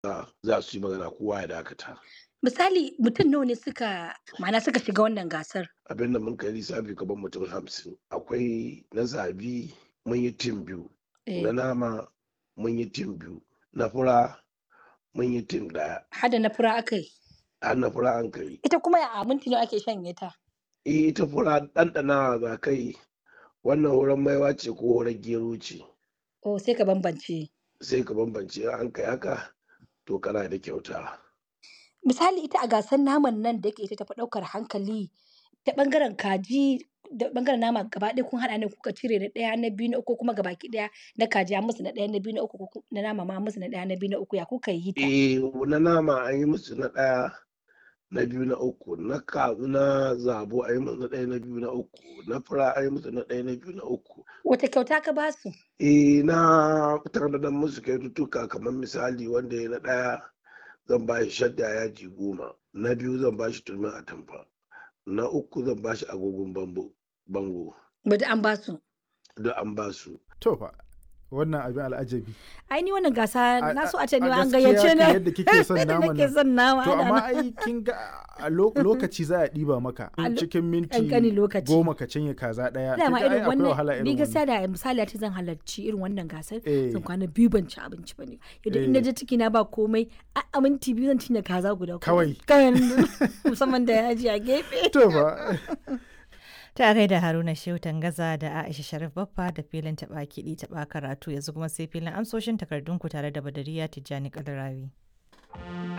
za su yi magana kowa ya dakata. Misali mutum nawa ne suka ma'ana suka shiga wannan gasar? Abin da mun kai lissafi gaban mutum hamsin. Akwai na zabi mun yi tim biyu, Eh, na nama mun yi tim biyu, na fura mun yi tim ɗaya, hada na fura aka yi. har na fura an kai. Ita kuma a minti nawa ake shanye ta? Eh, ita fura ɗanɗanawa za kai wannan horon maiwa ce ko horon gero ce Oh, sai ka bambance. sai ka bambance in an kai haka to kana da kyauta. Misali ita a gasar naman nan da yake ita tafi ɗaukar hankali ta ɓangaren kaji da ɓangaren nama gaba ɗaya kun haɗa ne kuka cire na ɗaya na biyu na uku kuma gabaki ɗaya na kaji an musu na ɗaya na biyu na uku ko ku- na nama ma an musu na ɗaya na biyu na uku ya kuka yi ta? Eh, na nama an yi musu na ɗaya na biyu na uku na ka na zabo an yi musu na ɗaya na biyu na uku na fura an yi musu na ɗaya na biyu na uku. Wata kyauta ka ba su? Eh, na tanadar musu kyaututtuka kamar misali wanda ya na ɗaya zan ba shi shadda yaji goma na biyu zan ba shi turmin atamfa na uku zan ba shi agogon bambo bango Bada an ba su. duk an ba su. To fa wannan abin al'ajabi. Ai ni wannan gasa A- na so a- a ce ni a ma an gaskiya gayyace kan ni. yadda kike son Yadda naman nake nan. son nama. To ana amma nan. ai kin ga a lo- lokaci za a ɗiba maka A lo- cikin minti ƙanƙanin lokaci. goma ka cinye kaza ɗaya. Dama Kin ga ai irin akwai wahala wannan ni irin gaskiya wannan. da misali ta zan halarci irin wannan gasar Eh. zan kwana biyu ban ci abinci ba ne yadda in Eh. je ciki na ba komai a a minti biyu zan cinye kaza guda Kawai. kawai musamman da yaji a gefe To fa. Ta gaida Haruna Shehu Tangaza da Aisha Sharif Baffa da filin taɓa kiɗi taɓa karatu yanzu kuma sai filin amsoshin takardunku tare da Badariya Tijjani Kalarawi.